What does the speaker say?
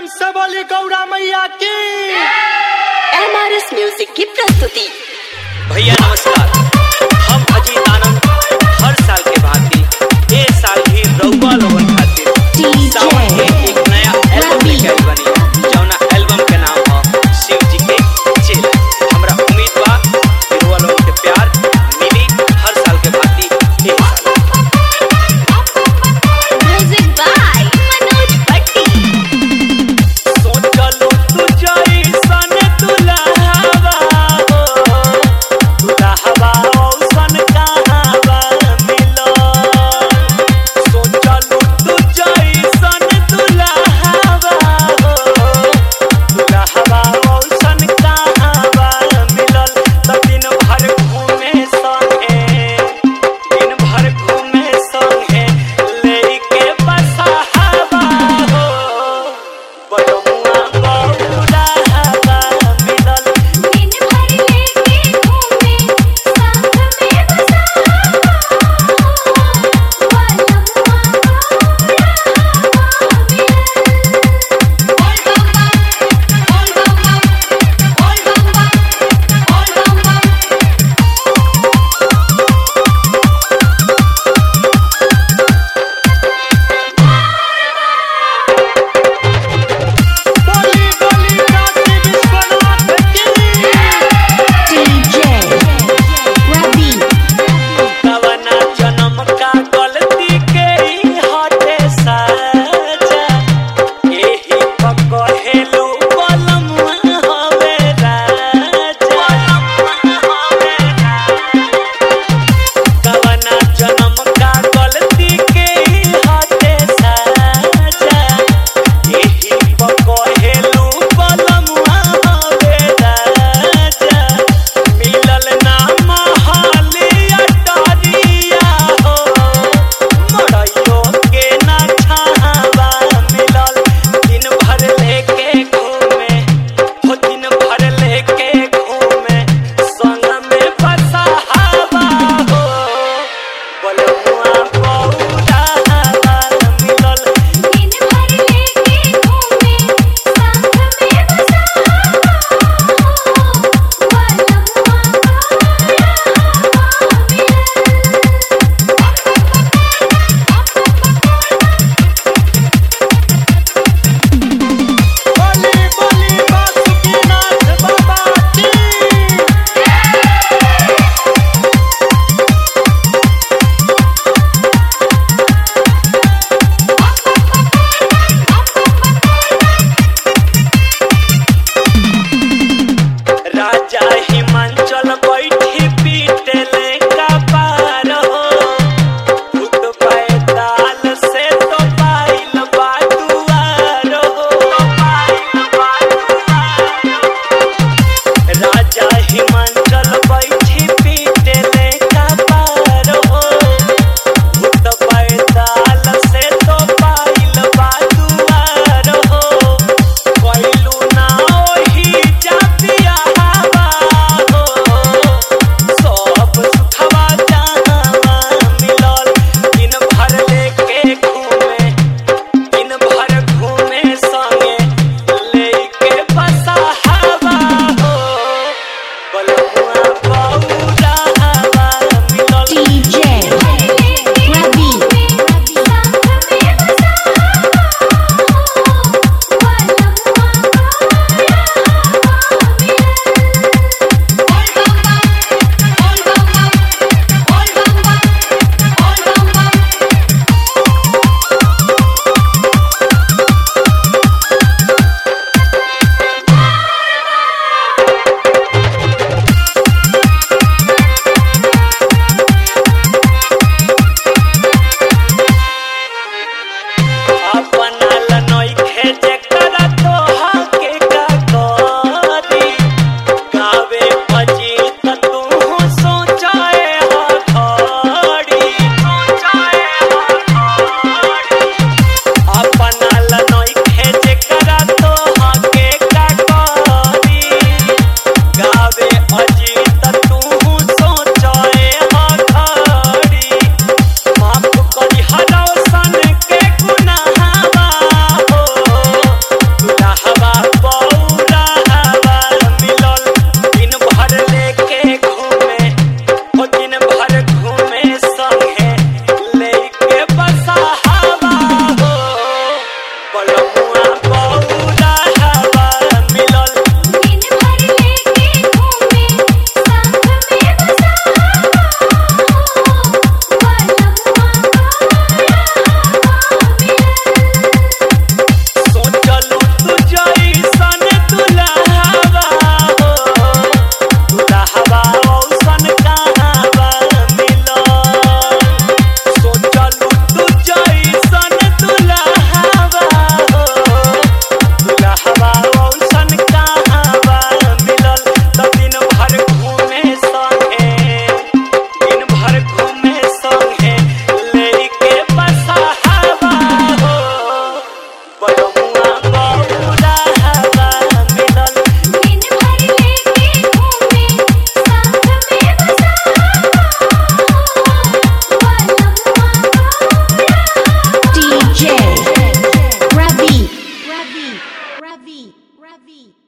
से बोली गौरा मैया की एमआरएस म्यूजिक की प्रस्तुति भैया नमस्कार हम अजीत आनंद हर साल के भांति ए साल भी रउआ लोगन खातिर सावन के एक नया एल्बम लेके आइल बानी जौना एल्बम के नाम ह शिव जी के चेला हमरा उम्मीद बा कि रउआ लोगन के प्यार मिली हर साल के भांति ए साल म्यूजिक बाय मनोज भट्टी सोचलू तू जइसन दुल्हवा हो दुल्हवा औसन कहावा मिलो सोचलू तू जइसन बलमुआ बहुरा हवा मिलल दिन भर लेके घूमे साथ में बसा DJ Ravi Ravi Ravi Ravi